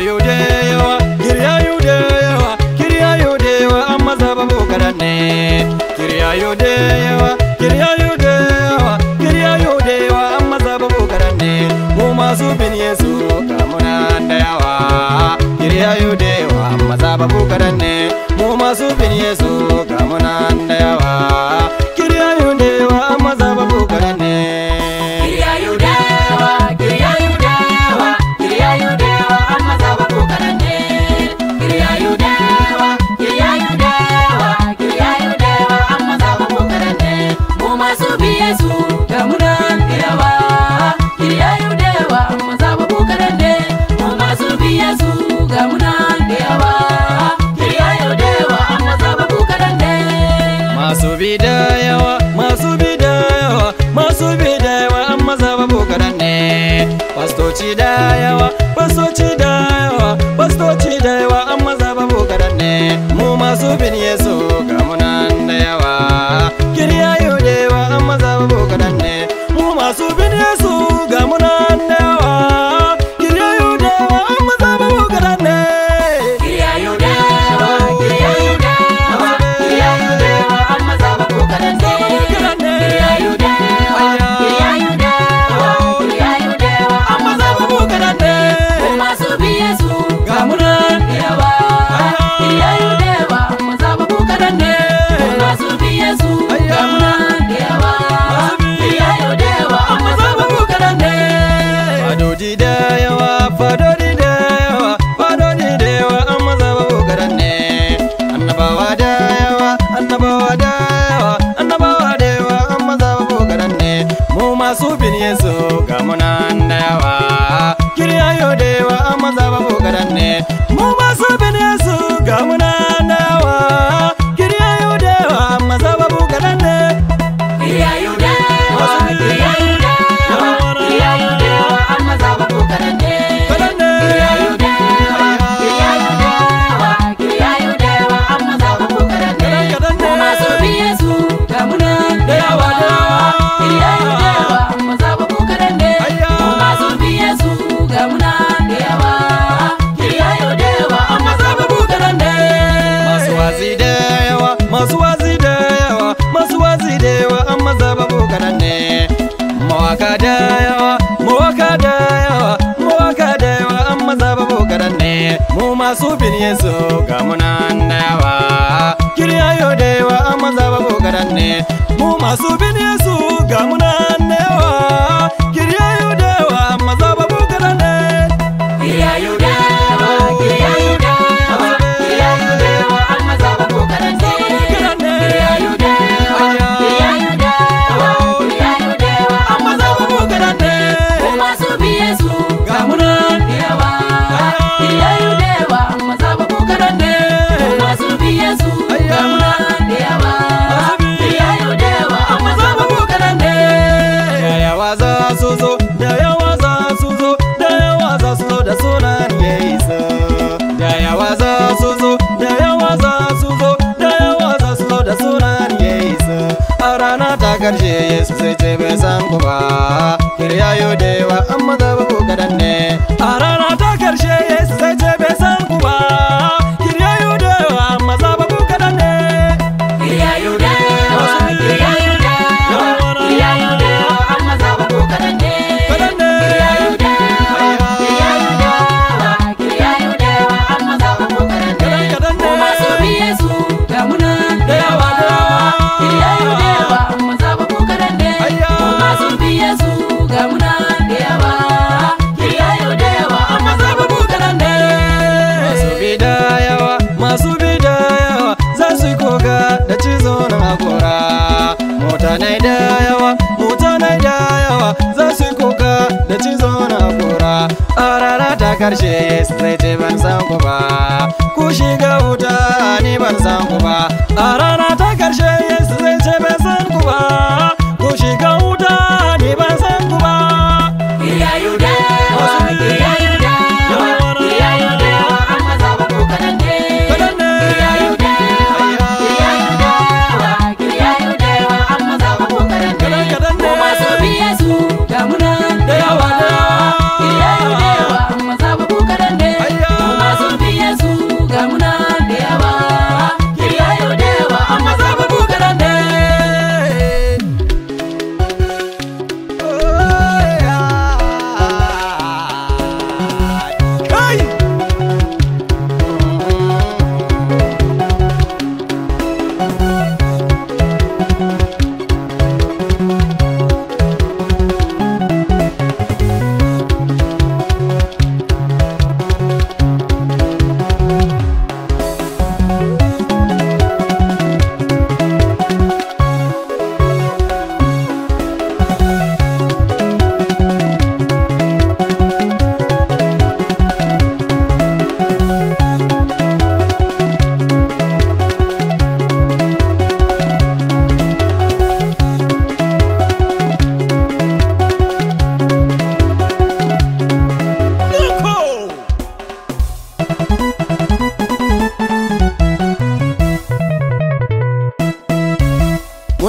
kiryayo da yawa kiryayo da yawa kiryayo da yawa amma zaba bokaran ne kiryayo da yawa kiryayo da yawa kiryayo da yawa amma zaba bokaran ne mu masu bin yesu kamuna da yawa kiryayo da yawa amma zaba bokaran ne mu masu bin yesu kamuna da yawa kiryayo da yawa amma zaba bokaran ne masu bi da yawa masu bi da yawa masu bi da yawa amma zaba bokaran ne pastoci da yawa pastoci da yawa pastoci da yawa amma zaba bokaran ne mu masu bin yesu ga munan da yawa kiryayo da yawa amma zaba bokaran ne mu masu bin yesu ga munan da yawa kiryayo da yawa amma zaba bokaran ne amma zaba bokaran ne ga munan amma zaba bokaran ne fadodi da yawa fadodi da yawa fadodi da yawa amma zaba bokaran ne annabawa da yawa annabawa da yawa annabawa da yawa amma zaba bokaran ne mu masu bin yesu ga munan da yawa kiryayo da yawa amma zaba bokaran ne mu masu bin yesu ga munan da yawa kiryayo da yawa amma zaba bokaran ne kadan ne kadan ne da yawa da amma zaba bokaran ne masu wazi da yawa masu wazi da yawa masu wazi da yawa amma zaba bokaran ne mawaka da yawa mawaka da yawa mawaka da yawa amma zaba bokaran ne mu masu bin yesu ga munan da yawa kiryayo da yawa amma zaba bokaran ne mu masu bin yesu ga munan da yawa kiryayo da yawa amma zaba bokaran ne bokaran ne amma zaba bokaran ne ga munan amma zaba bokaran ne da yawa za su zo da yawa za su zo da yawa za su zo da sunan yesu da yawa za su zo da yawa za su zo da yawa za su zo da sunan yesu a rana ta karshe yesu sai ce bai san ku ba kiryayo da yawa amma zaba bokaran ne a rana ta karshe yesu sai ce bai san ku ba kiryayo da yawa amma zaba bokaran ne kadan ne kadan kadan ne da yawa da amma zaba bokaran ne masu bi da yawa masu bi da yawa za su yi koga da cizo na hakora mutane da yawa mutane da yawa za su yi koga da cizo na hakora a rana ta karshe zai ce ban san ku ba ku shiga wuta ni ban san ku ba a rana ta karshe zai ce ban san ku ba ku shiga wuta ni ban san ku ba kadan ne kadan kadan ne da yawa da yawa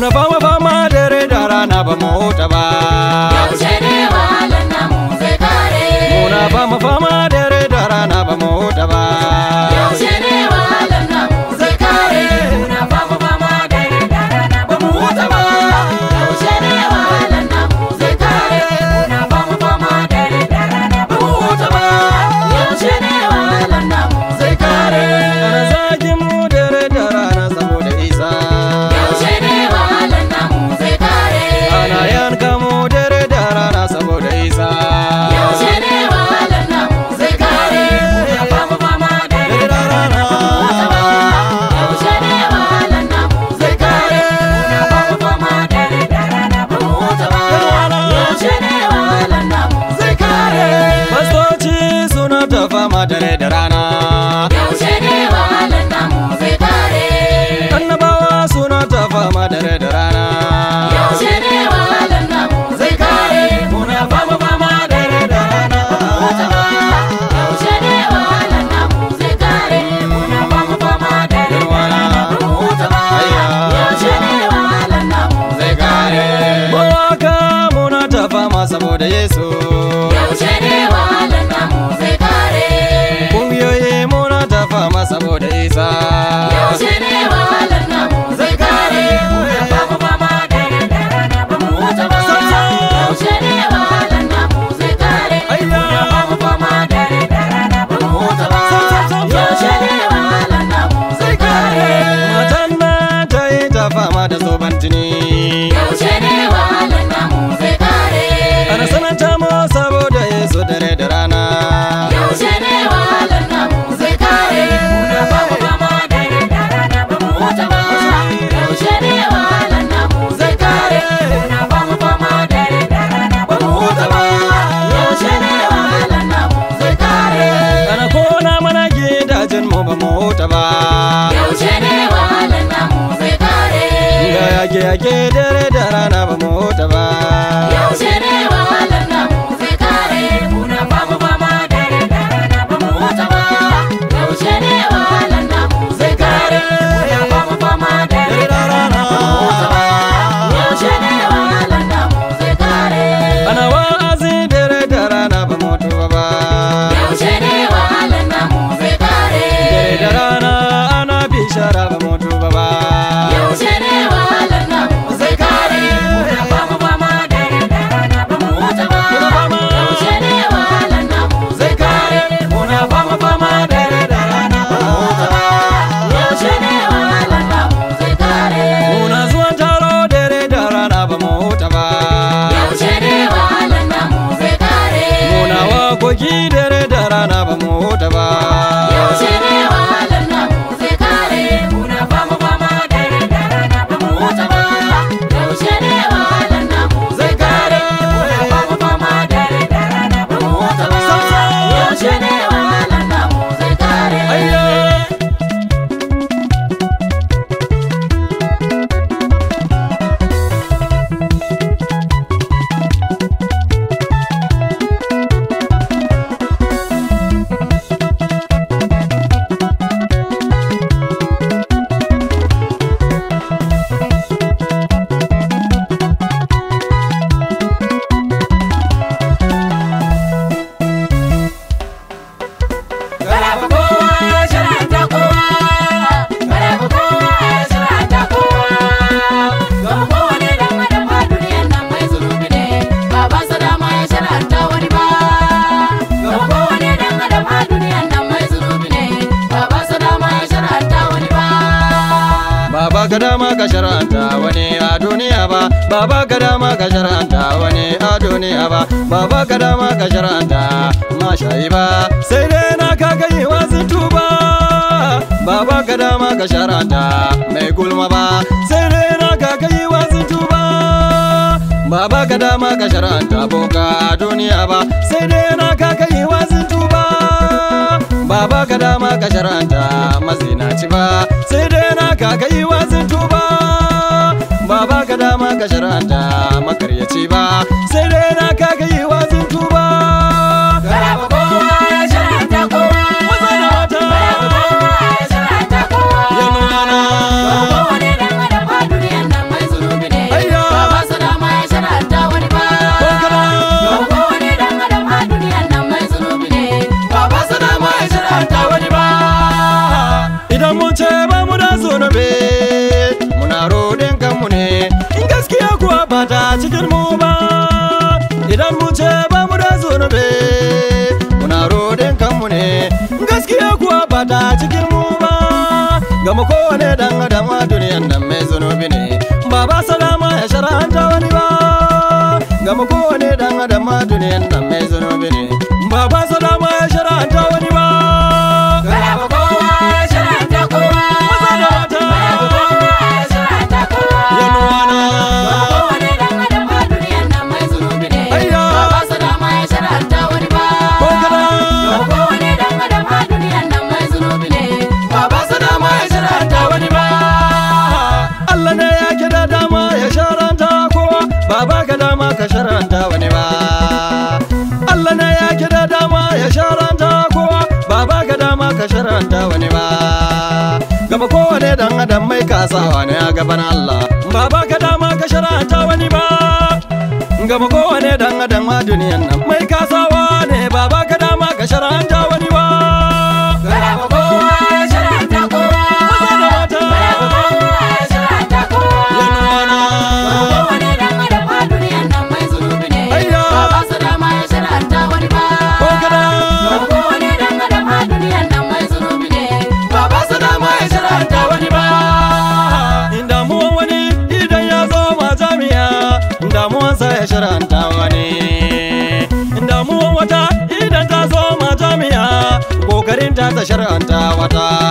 muna fama fama dare da rana ba mu huta ba yaushe ne wahalar namu zai kare muna fama fama dare da rana ba mu huta ba yaushe ne wahalar namu zai kare muna fama fama dare da rana ba mu huta ba yaushe ne wahalar namu zai kare muna fama fama dare da rana ba mu huta ba yaushe ne wahalar namu zai kare ana zagin mu dare da rana saboda isa yaushe ne wahalar namu zai kare ana yanka mu dare da rana saboda isa yaushe ne wahalar namu zai kare muna fama fama dare da rana ba mu huta ba yaushe ne wahalar namu zai kare muna fama fama dare da rana ba mu huta ba yaushe ne wahalar namu zai kare Fastoci suna ta fama dare da rana yaushe ne wahalar namu zai kare Annabawa suna ta fama dare da rana yaushe ne wahalar namu zai kare muna fama fama dare da rana ba mu huta ba yaushe ne wahalar namu zai kare muna fama fama dare da rana ba mu huta ba yaushe ne wahalar namu zai kare Mawaka muna ta fama saboda Yesu yaushe ne wahalar namu zai kare Kungiyoyi muna ta fama saboda Isa yaushe ne wahalar namu zai kare muna fama fama dare da rana ba mu huta ba yaushe ne wahalar namu zai kare muna fama fama dare da rana ba mu huta ba yaushe ne wahalar namu zai kare Matan nan ta yi ta fama da zoban jini yaushe ne wahalar namu zai kare Ana sananta mu saboda Yesu dare da rana yaushe ne wahalar namu zai kare muna fama fama dare da rana ba mu huta ba yaushe ne wahalar namu zai kare muna fama fama dare da rana ba mu huta ba yaushe ne wahalar namu zai kare Ana kona mana gidajen mu ba mu huta ba yaushe ne wahalar namu zai kare Ga yage yage dare da rana ba mu huta ba yaushe ne wahalar namu zai kare muna fama fama dare da rana ba mu huta ba yaushe ne wahalar namu zai kare muna fama fama dare da rana ba mu huta ba yaushe ne wahalar namu zai kare Ana wa'azi dare da rana ba mu tuba ba yaushe ne wahalar namu zai kare Dare da rana ana bishara ba mu tuba ba yaushe ne wahalar namu zai kare muna fama fama dare da rana ba mu huta ba yaushe ne wahalar namu zai kare muna fama fama dare da rana ba mu huta ba yaushe ne wahalar namu zai kare Muna zuwan taro dare da rana ba mu huta ba yaushe ne wahalar namu zai kare Muna wakoki dare da rana ba mu huta ba yaushe ne wahalar namu zai kare muna fama fama dare da rana ba mu huta ba yaushe ne wahalar namu zai kare muna fama fama dare da rana ba mu huta ba yaushe ne wahalar namu zai kare Ayya Garaba kowa shara'anta kowa Garaba kowa shara'anta kowa Gama kowane dan adam a duniyan nan mai zunubi ne Babansa dama ya shara'anta wani ba Gama kowane dan adam a duniyan nan mai zunubi ne Babansa dama ya shara'anta wani ba Baba ka dama ka shar'anta wani a duniya ba Baba ka dama ka shar'anta wani a duniya ba Baba ka dama ka shar'anta mashayi ba Sai dai na ka kai wasu tuba Baba ka dama ka shar'anta mai gulma ba Sai dai na ka kai wasu tuba Baba ka dama ka shar'anta boka a duniya ba Sai dai na ka kai wasu tuba Baba ka dama ka shar'anta mazinaci ba Sai dai na ka kai wasu tuba Baba ka dama ka shar'anta makaryaci ba Sai dai na ka kai wasu tuba Garaba kowa shara'anta kowa Maza da mata Garaba kowa shara'anta kowa Yamana Gama kowane dan adam a duniyan nan mai zunubi gama kowane dan adam a duniyan nan mai zunubi ne ba ba salama ya shara'anta wani ba gama kowane dan adam a duniyan nan mai zunubi ne ba ba salama ya shara'anta wani ba Babu kowa ya shara'anta kowa. Maza da mata. Babu kowa ya shara'anta kowa. yanuwana Kowane dan adam a duniyan nan mai zunubi ne. Ayya. Ba ba su dama ya shara'anta wani ba. ko kada Kowane dan adam a duniyan nan mai zunubi ne. Ba ba su dama ya shara'anta wani ba. Allah ne ya kida dama ya sharanta kowa ba ba ka dama ka sharanta wani ba Allah ne ya kida dama ya sharanta kowa ba ba ka dama ka sharanta wani ba gama kowane dan adam mai kasawa ne a gaban Allah ba ba ka dama ka sharanta wani ba gama kowane dan adam a duniyan nan mai kasawa ne ba ba ka dama ka sharanta wani ba Babu kowa ya shara'anta kowa. Maza da mata. Babu kowa ya shara'anta kowa. Yanuwana. Kowane dan adam a duniyan nan mai zunubi ne. Ayya. Ba ba su dama ya shara'anta wani ba. ko kada Kowane dan adam a duniyan nan mai zunubi ne. Ba ba su dama ya shara'anta wani ba. damuwan wani idan ya zo ma jami'a damuwansa ya shiranta wani damuwan wata idan ta zo ma jami'a kokarin ta ta shiranta wata